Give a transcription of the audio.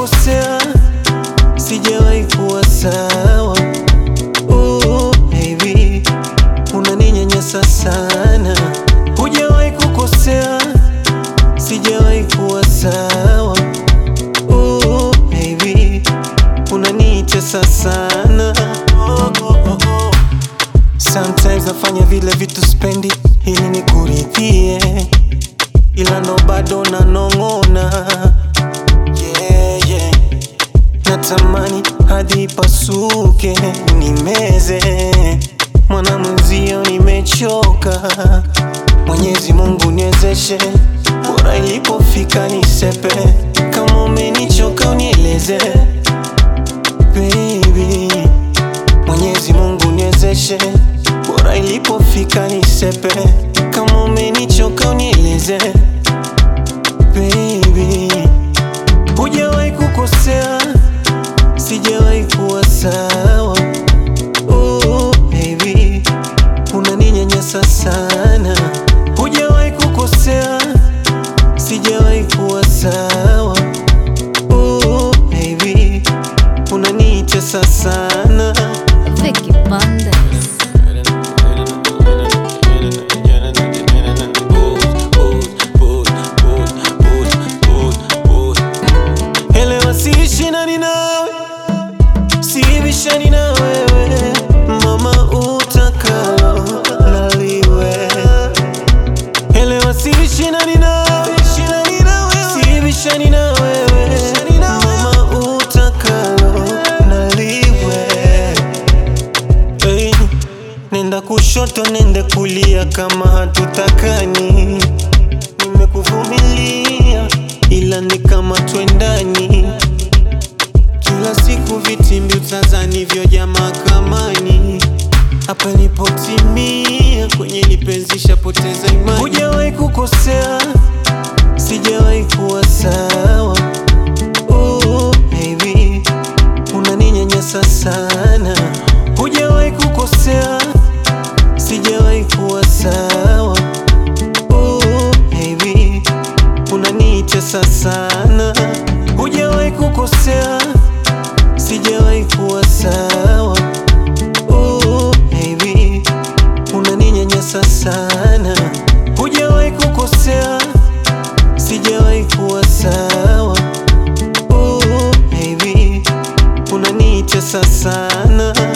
kukosea, sijawahi kuwa sawa. Oh, baby, unaninyanyasa sana. Hujawahi kukosea, sijawahi kuwa sawa. Oh, baby, unanitesa sana. Oh, oh, oh, oh. Sometimes nafanya vile vitu spendi ili nikuridhie, ila ndo bado nanong'ona. Yeah, yeah. Natamani hadi pasuke nimeze, mwana mwenzio nimechoka. Mwenyezi Mungu niwezeshe, bora ilipofika nisepe. Kama umenichoka unieleze baby Mwenyezi Mungu niwezeshe, bora ilipofika nisepe. Kama umenichoka unieleze baby. Hujawahi kukosea, sijawahi kuwa sawa. Oh, baby, unaninyanyasa sana. Hujawahi kukosea, sijawahi kuwa sawa. Oh, baby, unanitesa sana. Vicky Bandes. Elewa siishindani nawe, sibishani na wewe, mama utakalo naliwe. Elewa siishindani nawe, sibishani na wewe, mama utakalo naliwe. Hey, nenda kushoto, nende kulia, kama hatutakani. Nimekuvumilia ila ni kama twendani. Kila siku vitimbi utazani vyoja mahakamani. Hapa nipotimia kwenye lipenzi shapoteza imani. Hujawahi kukosea, sijawahi kuwa sawa. Oh, baby, unaninyanyasa sana. Hujawahi kukosea, sijawahi kuwa sawa. Oh, baby, unanitesa sana. Hujawahi kukosea, sijawahi kuwa sawa. Oh, baby, unaninyanyasa sana. Hujawahi kukosea, sijawahi kuwa sawa. Oh, baby, unanitesa sana.